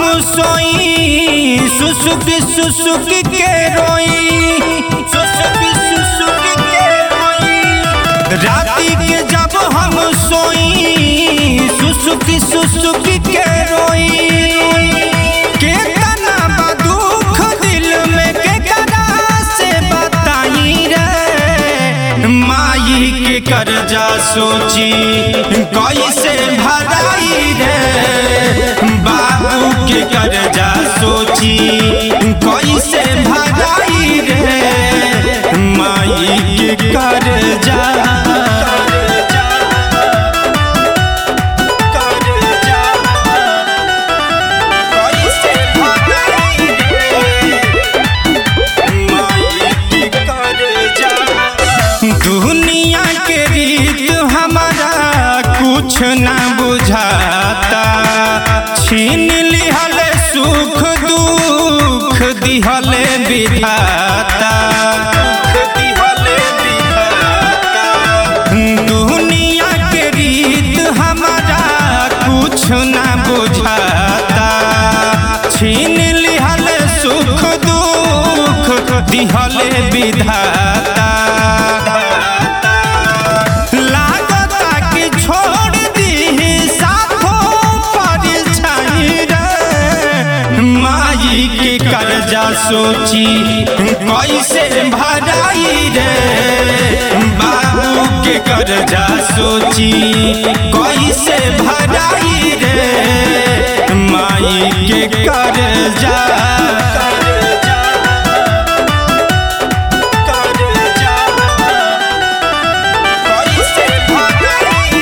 सोई सुसुक सुसुक के रोई सुसुक सुसुक के रोई राती के जब हम सोई सुसुक सुसुक के रोई के तना बा दुख दिल में के करा से बताई रे माई के कर्जा सोची कैसे भराई रे बाबू के कर्जा सोची कैसे भराई रे माई के कर्जा कैसे भराई रे माई के कर्जा दुनिया के रीत हमारा कुछ ना बुझाता छीन लिहल सुख दुख दिहल विधाता दुनिया के रीत हमारा कुछ ना बुझाता छीन लिहल सुख दुख दिहल विधाता लागता कि छोड़ दी साथो परछाई रे माई के कर्जा सोची कैसे भराई रे बाबू के कर्जा सोची कैसे भराई रे माई के कर्जा कैसे भराई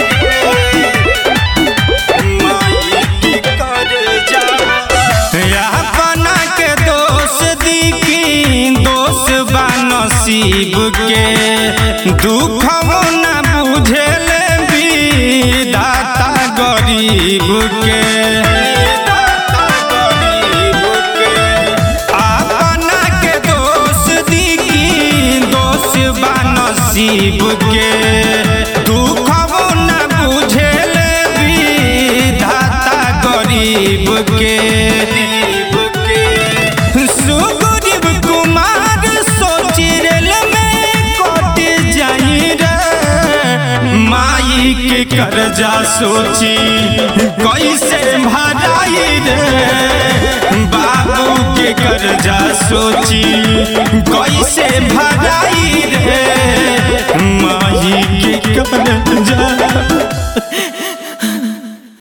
रे माई के कर्जा अपना के दोष दिखी दोष बा नसीब के दुख न बुझेल विधाता गरीब के अपना के दोष दिखी दोष बा नसीब के दुख न बुझेल विधाता गरीब के सुग्रीव कुमार सोची रेल में कट जाई रे माई के कर्जा सोची कैसे भराई रे बाबू के कर्जा सोची कैसे भराई रे माई के कर्जा